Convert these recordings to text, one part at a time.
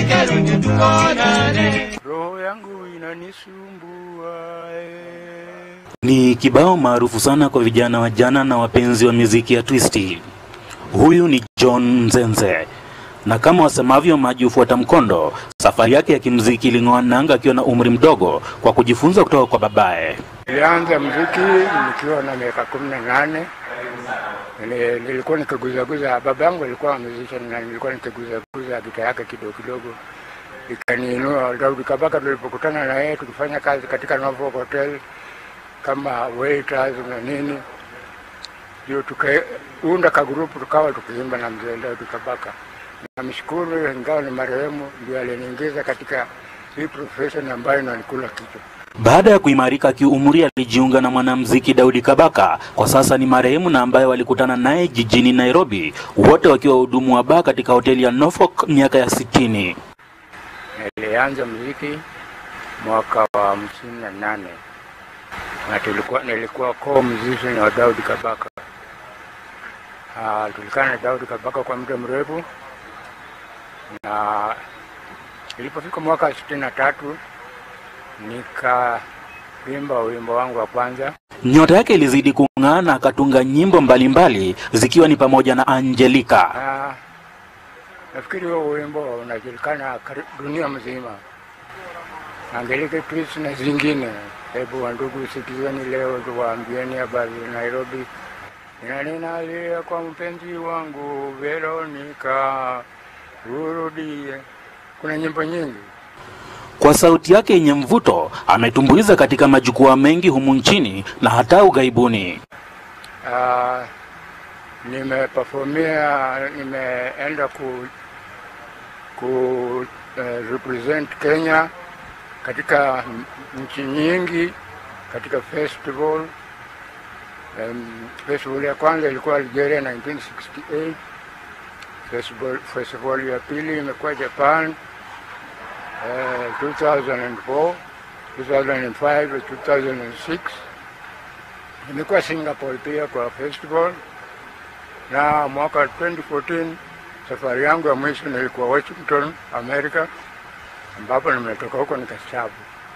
karudi tuonane. roho yangu inanisumbua eh. Ni kibao maarufu sana kwa vijana wa jana na wapenzi wa muziki ya twisti. Huyu ni John Nzenze, na kama wasemavyo maji hufuata mkondo, safari yake ya kimuziki iling'oa nanga akiwa na umri mdogo kwa kujifunza kutoka kwa babaye. Nilianza mziki nikiwa na miaka kumi na nane. Nili- Nilikuwa nikiguzaguza, baba yangu alikuwa musician na nilikuwa nikiguzaguza gita yake kidogo kidogo, ikaniinua. Daudi Kabaka tulipokutana na yeye tukifanya kazi katika Norfolk Hotel kama waiters na nini, ndio tukaunda kagrupu tukawa tukiimba na mzee Daudi Kabaka. Namshukuru, ingawa ni marehemu, ndio aliniingiza katika hii profession ambayo inanikula kichwa. Baada ya kuimarika kiumri, alijiunga na mwanamuziki Daudi Kabaka, kwa sasa ni marehemu, na ambaye walikutana naye jijini Nairobi, wote wakiwa wahudumu wa baa katika hoteli ya Norfolk miaka ya sitini. Nilianza muziki mwaka wa hamsini na nane na tulikuwa nilikuwa co musician wa Daudi Kabaka. Ah, tulikaa na Daudi Kabaka kwa muda mrefu, na ilipofika mwaka sitini na tatu nikaimba wimbo wangu wa kwanza Nyota yake ilizidi kung'aa na akatunga nyimbo mbalimbali zikiwa ni pamoja na Angelica. na nafikiri huo wimbo unajulikana kari- dunia mzima, Angelique Twist na zingine. Hebu wandugu, sikizeni leo, tuwaambieni habari za Nairobi. Ina ninalia kwa mpenzi wangu Veronica, urudie. Kuna nyimbo nyingi Kwa sauti yake yenye mvuto ametumbuiza katika majukwaa mengi humu nchini na hata ughaibuni. Ah, nimeperformia nimeenda ku ku eh, represent Kenya katika m- nchi nyingi katika festival. Um, festival ya kwanza ilikuwa Algeria 1968. Festival, festival ya pili imekuwa Japan eh, 2004, 2005, 2006 nimekuwa Singapore pia kwa festival, na mwaka 2014 safari yangu ya mwisho nilikuwa Washington, America, ambapo nimetoka huko nikastaafu.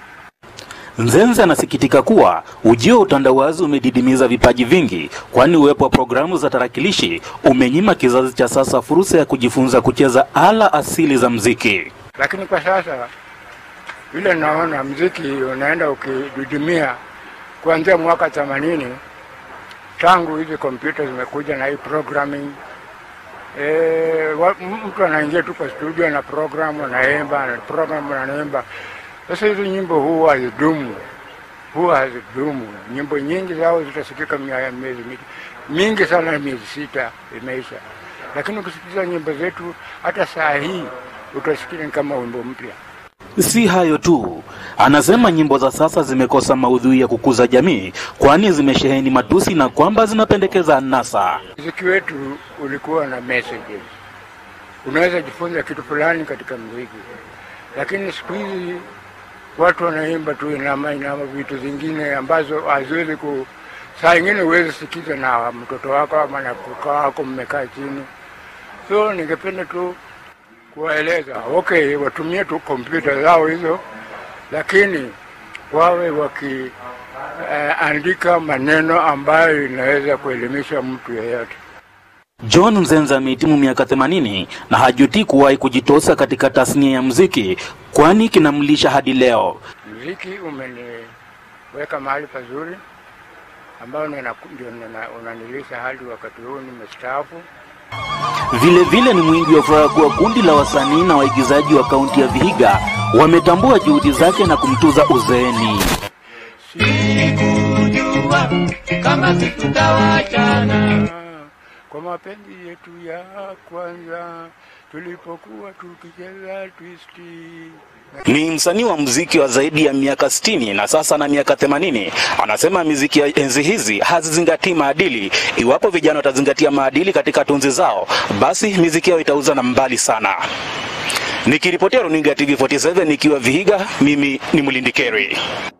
Nzenze anasikitika kuwa ujio wa utandawazi umedidimiza vipaji vingi, kwani uwepo wa programu za tarakilishi umenyima kizazi cha sasa fursa ya kujifunza kucheza ala asili za mziki. Lakini kwa sasa vile naona mziki unaenda ukididimia kuanzia mwaka 80 tangu hizi kompyuta zimekuja na hii programming e, wa, m- mtu anaingia tu kwa studio na program anaimba na program anaimba. Sasa hizi nyimbo huwa hazidumu, huwa hazidumu. Nyimbo nyingi zao zitasikika mia- miezi mi- mingi sana, miezi sita imeisha, lakini ukisikiza nyimbo zetu hata saa hii utasikia ni kama wimbo mpya. Si hayo tu, anasema nyimbo za sasa zimekosa maudhui ya kukuza jamii, kwani zimesheheni matusi na kwamba zinapendekeza anasa. Muziki wetu ulikuwa na messages, unaweza jifunza kitu fulani katika muziki, lakini siku hizi watu wanaimba tu inama inama, vitu zingine ambazo haziwezi ku, saa ingine huwezi sikiza na mtoto wako ama na kuka wako mmekaa chini. So ningependa tu kuwaeleza okay, watumie tu kompyuta zao hizo, lakini wawe wakiandika maneno ambayo inaweza kuelimisha mtu yeyote. John Nzenze amehitimu miaka 80 na hajutii kuwahi kujitosa katika tasnia ya mziki, kwani kinamlisha hadi leo. Mziki umeniweka mahali pazuri ambao nina- ndio nina- unanilisha hadi wakati huu nimestaafu. Vile vile ni mwingi wa furaha kuwa kundi la wasanii na waigizaji wa kaunti ya Vihiga wametambua juhudi zake na kumtuza uzeeni. Sikujua kama tutawachana. Kwa mapenzi yetu ya kwanza tulipokuwa tukicheza twisti Ni msanii wa muziki wa zaidi ya miaka 60 na sasa na miaka 80. Anasema miziki ya enzi hizi hazizingatii maadili. Iwapo vijana watazingatia maadili katika tunzi zao, basi miziki yao itauza na mbali sana. Nikiripotia runinga ya TV47 nikiwa Vihiga, mimi ni Mlindi Kerry.